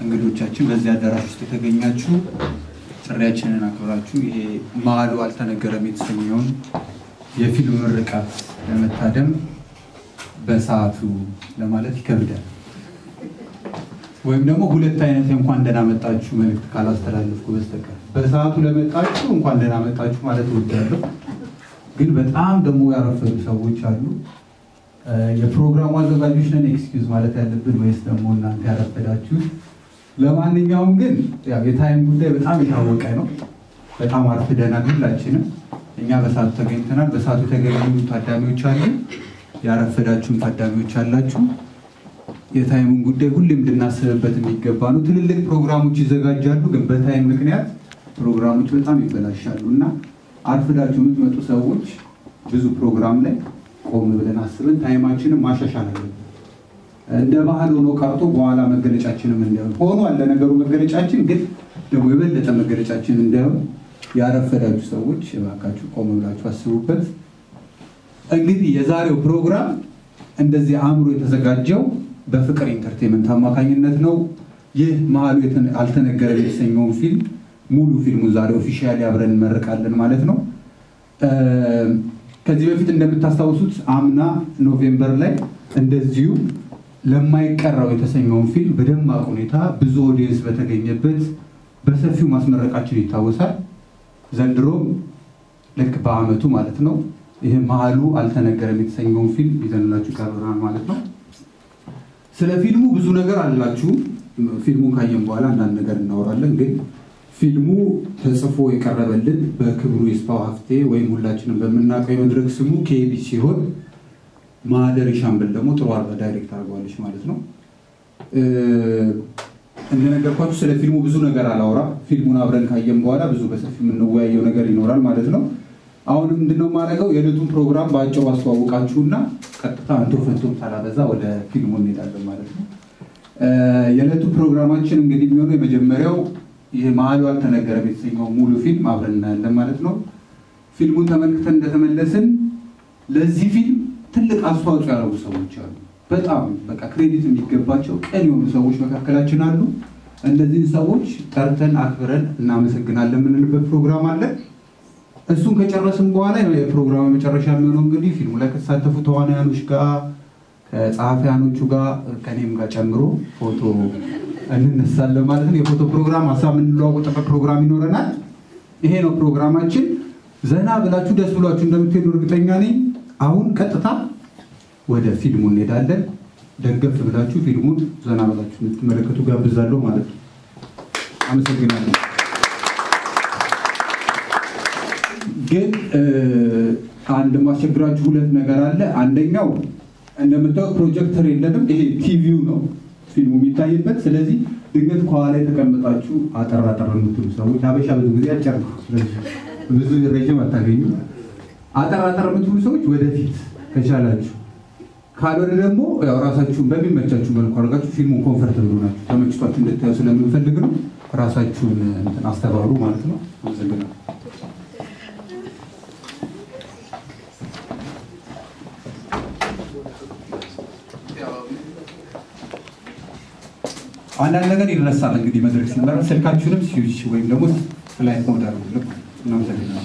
እንግዶቻችን በዚህ አዳራሽ ውስጥ የተገኛችሁ ጥሪያችንን አክብራችሁ ይሄ መሀሉ አልተነገረም የተሰኘውን የፊልም ምርቃት ለመታደም በሰዓቱ ለማለት ይከብዳል። ወይም ደግሞ ሁለት አይነት እንኳን ደህና መጣችሁ መልዕክት ካላስተላለፍኩ በስተቀር በሰዓቱ ለመጣችሁ እንኳን ደህና መጣችሁ ማለት እወዳለሁ። ግን በጣም ደግሞ ያረፈዱ ሰዎች አሉ። የፕሮግራሙ አዘጋጆች ነን ኤክስኪውዝ ማለት ያለብን ወይስ ደግሞ እናንተ ያረፈዳችሁት? ለማንኛውም ግን ያው የታይም ጉዳይ በጣም የታወቀ ነው። በጣም አርፍደናል ሁላችንም። እኛ በሰዓቱ ተገኝተናል። በሰዓቱ የተገኙ ታዳሚዎች አሉ፣ ያረፈዳችሁም ታዳሚዎች አላችሁ። የታይሙን ጉዳይ ሁሌም እንድናስብበት የሚገባ ነው። ትልልቅ ፕሮግራሞች ይዘጋጃሉ፣ ግን በታይም ምክንያት ፕሮግራሞች በጣም ይበላሻሉ እና አርፍዳችሁ የምትመጡ ሰዎች ብዙ ፕሮግራም ላይ ቆም ብለን አስበን ታይማችንን ማሻሻል አለብን። እንደ ባህል ሆኖ ቀርቶ በኋላ መገለጫችንም እንዳይሆን ሆኗል። ለነገሩ መገለጫችን ግን ደግሞ የበለጠ መገለጫችን እንዳይሆን ያረፈዳችሁ ሰዎች እባካችሁ ቆም ብላችሁ አስቡበት። እንግዲህ የዛሬው ፕሮግራም እንደዚህ አእምሮ የተዘጋጀው በፍቅር ኢንተርቴንመንት አማካኝነት ነው። ይህ መሀሉ አልተነገረም የተሰኘውን ፊልም ሙሉ ፊልሙን ዛሬ ኦፊሻሊ አብረን እንመርቃለን ማለት ነው። ከዚህ በፊት እንደምታስታውሱት አምና ኖቬምበር ላይ እንደዚሁ ለማይቀረው የተሰኘውን ፊልም በደማቅ ሁኔታ ብዙ ኦዲየንስ በተገኘበት በሰፊው ማስመረቃችን ይታወሳል። ዘንድሮም ልክ በአመቱ ማለት ነው ይህ መሀሉ አልተነገረም የተሰኘውን ፊልም ይዘንላችሁ ቀርበናል ማለት ነው። ስለ ፊልሙ ብዙ ነገር አላችሁ። ፊልሙን ካየን በኋላ አንዳንድ ነገር እናወራለን። ግን ፊልሙ ተጽፎ የቀረበልን በክብሩ ይስፋው ሀፍቴ ወይም ሁላችንም በምናውቀው የመድረክ ስሙ ኬቢ ሲሆን ማህደር ሻምበል ደግሞ ጥሩ አርጋ ዳይሬክት አድርገዋለች ማለት ነው። እንደነገርኳችሁ ስለ ፊልሙ ብዙ ነገር አላወራ። ፊልሙን አብረን ካየን በኋላ ብዙ በሰፊ የምንወያየው ነገር ይኖራል ማለት ነው። አሁንም ምንድነው የማደርገው የዕለቱን ፕሮግራም በአጭሩ አስተዋውቃችሁና ቀጥታ አንቶ ፈንቶም ሳላበዛ ወደ ፊልሙ እንሄዳለን ማለት ነው። የዕለቱ ፕሮግራማችን እንግዲህ የሚሆነው የመጀመሪያው ይህ መሀሉ አልተነገረም የተሰኘው ሙሉ ፊልም አብረን እናያለን ማለት ነው። ፊልሙን ተመልክተን እንደተመለስን ለዚህ ፊልም ትልቅ አስተዋጽኦ ያደረጉ ሰዎች አሉ። በጣም በቃ ክሬዲት የሚገባቸው ቀን የሆኑ ሰዎች መካከላችን አሉ። እነዚህን ሰዎች ጠርተን አክብረን እናመሰግናለን የምንልበት ፕሮግራም አለ። እሱን ከጨረስን በኋላ የፕሮግራሙ መጨረሻ የሚሆነው እንግዲህ ፊልሙ ላይ ከተሳተፉ ተዋናያኖች ጋር ከጸሐፊያኖቹ ጋር ከኔም ጋር ጨምሮ ፎቶ እንነሳለን ማለት ነው። የፎቶ ፕሮግራም ሀሳብ የምንለዋወጥበት ፕሮግራም ይኖረናል። ይሄ ነው ፕሮግራማችን። ዘና ብላችሁ ደስ ብሏችሁ እንደምትሄዱ እርግጠኛ ነኝ። አሁን ቀጥታ ወደ ፊልሙ እንሄዳለን። ደገፍ ብላችሁ ፊልሙን ዘና ብላችሁ እንድትመለከቱ ጋብዛለሁ ማለት ነው። አመሰግናለሁ። ግን አንድ ማስቸግራችሁ ሁለት ነገር አለ። አንደኛው እንደምታዩት ፕሮጀክተር የለንም። ይሄ ቲቪው ነው ፊልሙ የሚታይበት። ስለዚህ ድንገት ከኋላ የተቀመጣችሁ አጠር አጠር የምትሉ ሰዎች ሀበሻ ብዙ ጊዜ አጭር ነው፣ ብዙ ረዥም አታገኙ። አጠር አጠር የምትሉ ሰዎች ወደፊት ከቻላችሁ፣ ካልሆነ ደግሞ ያው ራሳችሁን በሚመቻችሁ መልኩ አድርጋችሁ ፊልሙን ኮንፈርተብል ናችሁ ተመችቷችሁ እንድታዩ ስለምንፈልግ ነው። ራሳችሁን እንትን አስተባብሩ ማለት ነው። አመሰግናለሁ። አንዳንድ ነገር ይረሳል። እንግዲህ መድረክ ሲመራ ስልካችሁንም ስዊች ወይም ደግሞ ፍላይት ሞድ አድርጉ። እናመሰግናለን።